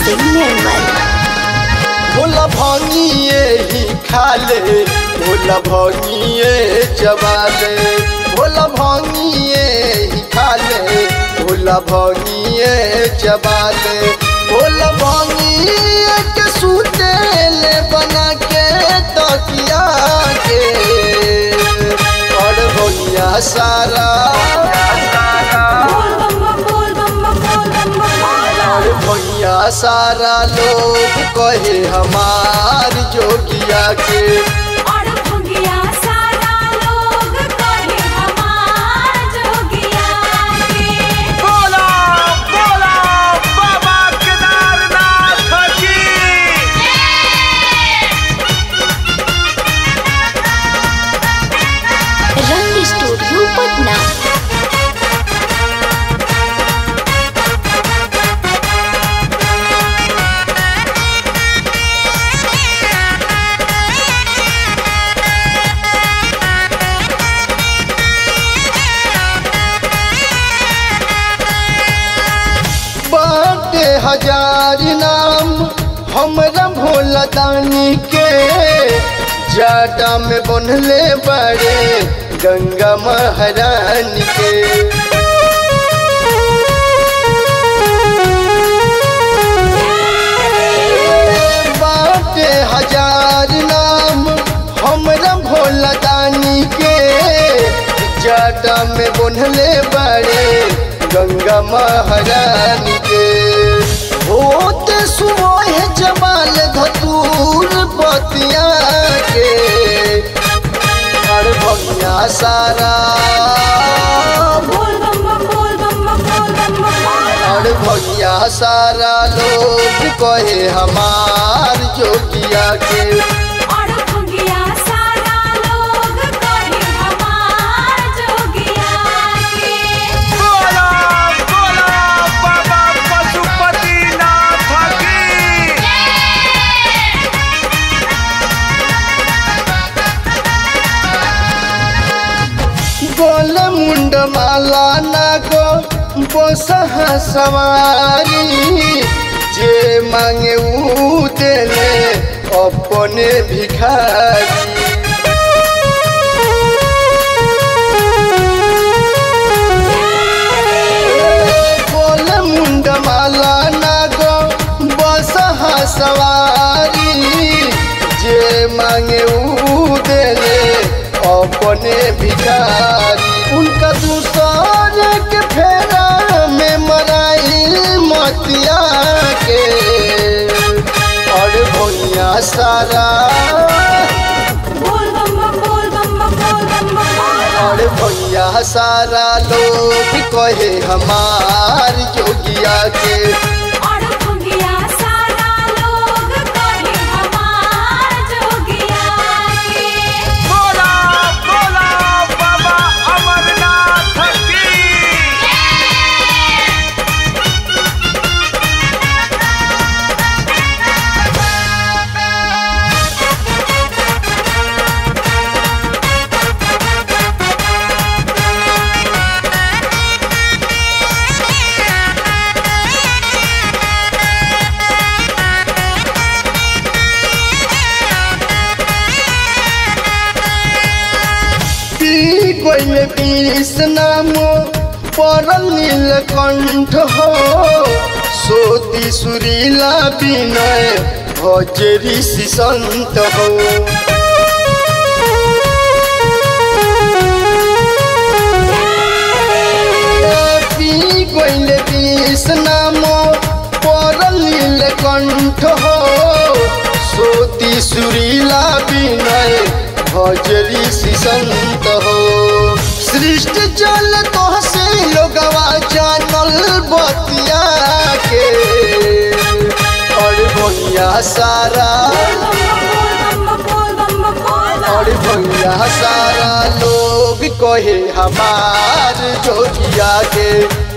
निर्मल भोला भंगिए ही खाले भोला भंगिए चबाले भोला भंगिए ही खाले भोला भंगिए चबाले भोला भंगिए के सूते ले बना के तकिया के और भैया सारा बोल बम बम बोल बम बम बोल बम बम बोल और भैया सारा लोग कहे हमार जोगिया के और भंगिया सारा लोग कहे हमार जोगिया के बोला बोला बाबा केदारनाथ की रंग स्टूडियो पटना बाटे हजार नाम हमरा भोला दानी के जाटा में बनले बड़े गंगा महारानी के बाटे हजार नाम हमरा भोला दानी के जाटा में बनले बड़े गंगा महारानी के होते सुबह जमाल धतूर बतिया के और भैया सारा बोल बम बम बोल बम बम बोल बम बम बोल और भैया सारा लोग कहे हमार जोगिया के और भंगिया सारा लोग कहे हमार जोगिया के बोला बोला बाबा पशुपतिनाथ की गोल मुंड माला नागो बसह सवारी जे मांगे ऊ देले अपने भिखारी गोल मुंड माला नागो बसह सवारी जे मांगे ऊ देले अपने भिखारी उनका दूसरे के फेरा में मराइल मतिया के और भैया सारा बोल बम बम बोल बम बम बोल बम बम बोल और भैया सारा लोग कहे हमार जोगिया के और भंगिया सारा लोग कहे हमार जोगिया के बोला बोला बाबा अमरनाथ की पी कोइले बीस नामो परल नीलकंठ हो सोती सुरीला विनय भज ऋषि संत हो पी कोइले बीस नामो परल नीलकंठ हो सोती सुरीला विनय भज ऋषि संत हो सृष्टि जल तो से लोगवा जानल बतिया के और भैया सारा बोल बम बम बोल बम बम बोल और भैया सारा लोग कहे हमार जोगिया के